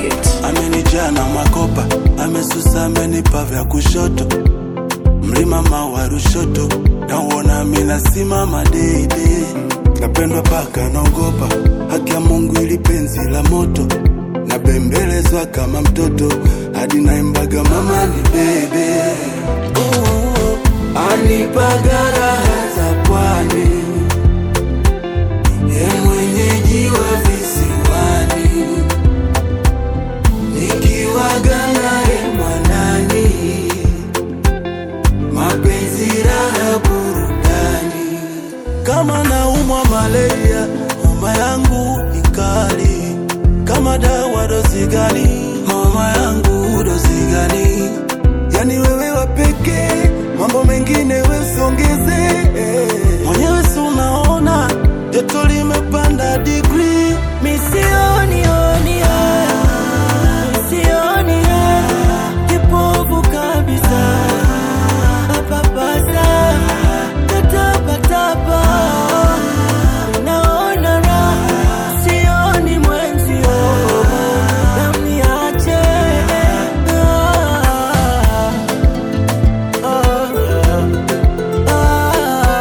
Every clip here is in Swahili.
it. amenijaa na makopa, amesusa, amenipa vya kushoto, mlima mawa Rushoto, nauona mina simama deidei, napendwa paka naogopa, haki ya Mungu ili penzi la moto, nabembelezwa kama mtoto, hadi naimbaga mama ni bebe, anipaga raha za pwani, ye mwenyeji wa visiwani nikiwaga naye mwanani, mapenzi raha burudani. Kama naumwa malaria, homa yangu ni kali. Kama dawa dozi gani? Homa yangu dozi gani? Yani wewe wa pekee, mambo mengine we usiongeze. Mwenyewe si unaona joto limepanda degree, Misioni oni Misioni Kipofu kabisa Papasa Tatapa tapa Naona raha Sioni mwenzio Namniache Ah, ah,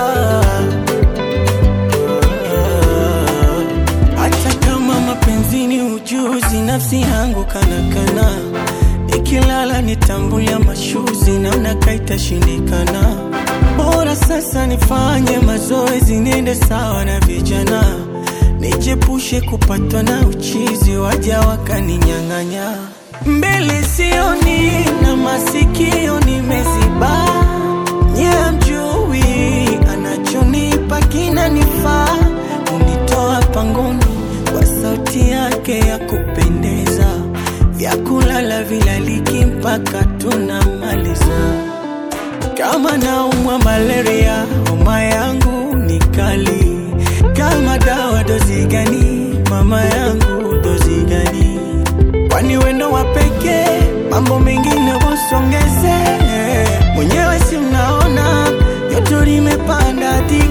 ah. Hata kama mapenzi ni ujuzi, nafsi yangu kanakana, nikilala nitambulia mashuzi, namna kaitashindikana. Bora sasa nifanye mazoezi, niende sawa na vijana, nijepushe kupatwa na uchizi, waja wakaninyang'anya. Mbele sioni na masikio nimeziba, nye mjui anachonipa kinanifaa unitoa pangoni kwa sauti yake ya kupendeza, vyakulala vilaliki mpaka tunamaliza. Kama naumwa malaria, homa yangu ni kali. Kama dawa dozi gani? Mama yangu dozi gani? Kwani wendo wa pekee, mambo mengine wasongeze. Mwenyewe si mnaona joto limepanda hadi